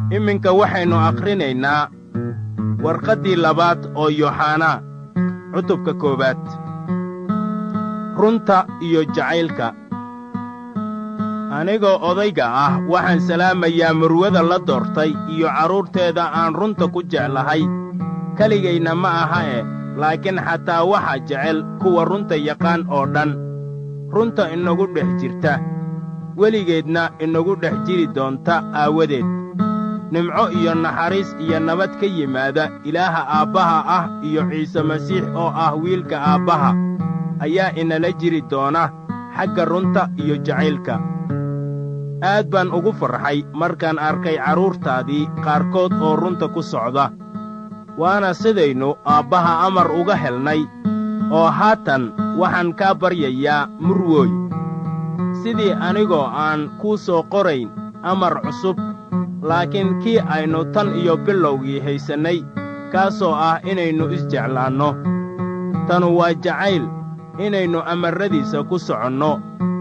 iminka waxaynu akhrinaynaa warqaddii labaad oo yooxanaa cutubka koowaad runta iyo jacaylka anigoo odayga ah waxaan salaamayaa murwada la doortay iyo carruurteeda aan runta ku jeclahay keligayna ma aha e laakiin xataa waxa jecel kuwa runta yaqaan oo dhan runta inagu dhex jirta weligeedna inagu dhex jiri doonta aawadeed nimco iyo naxariis iyo nabad ka yimaada ilaaha aabbaha ah iyo ciise masiix oo ah wiilka aabbaha ayaa inala jiri doona xagga runta iyo jacaylka aad baan ugu farxay markaan arkay carruurtaadii qaarkood oo runta ku socda waana sidaynu aabbaha amar uga helnay oo haatan waxaan kaa baryayaa murwooy sidii anigoo aan kuu soo qorayn amar cusub laakiin kii aynu tan iyo bilowgii haysannay kaasoo ah inaynu isjeclaanno tanu waa jacayl inaynu amarradiisa ku soconno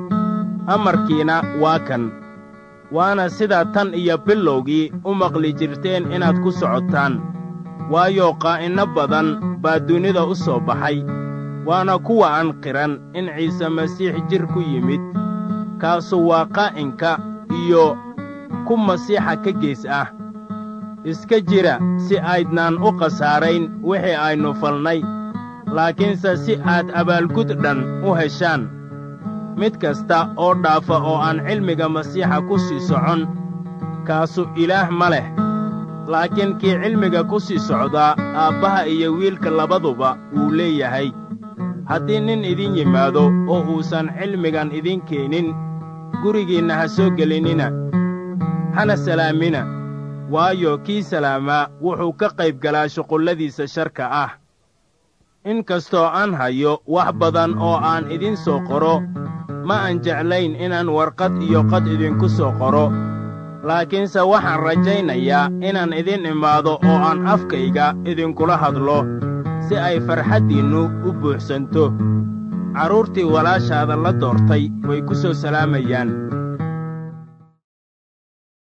amarkiina waa kan waana sidaa tan iyo bilowgii u maqli jirteen inaad ku socotaan waayo qaa'inno badan baa dunida u soo baxay waana kuwa aan qiran in ciise masiix jir ku yimid kaasu waa qaa'inka iyo ku masiixa ka gees ah iska jira si aydnaan u khasaarayn wixii aynu falnay laakiinse si aad abaalgud dhan u heshaan mid kasta oo dhaafa oo aan cilmiga masiixa ku sii socon kaasu ilaah ma leh laakiin kii cilmiga ku sii socdaa aabbaha iyo wiilka labaduba wuu leeyahay haddii nin idin yimaado oo uusan cilmigan idin keenin gurigiinna ha soo gelinnina hana salaamina waayo kii salaamaa wuxuu ka qayb galaa shuqulladiisa sharka ah in kastoo aan hayo wax badan oo aan idin soo qoro ma aan jeclayn inaan warqad iyo qad idinku soo qoro laakiinse waxaan rajaynayaa inaan idin imaado oo aan afkayga idinkula hadlo si ay farxaddiinnu u buuxsanto carruurtii walaashaada la doortay way ku soo salaamayaan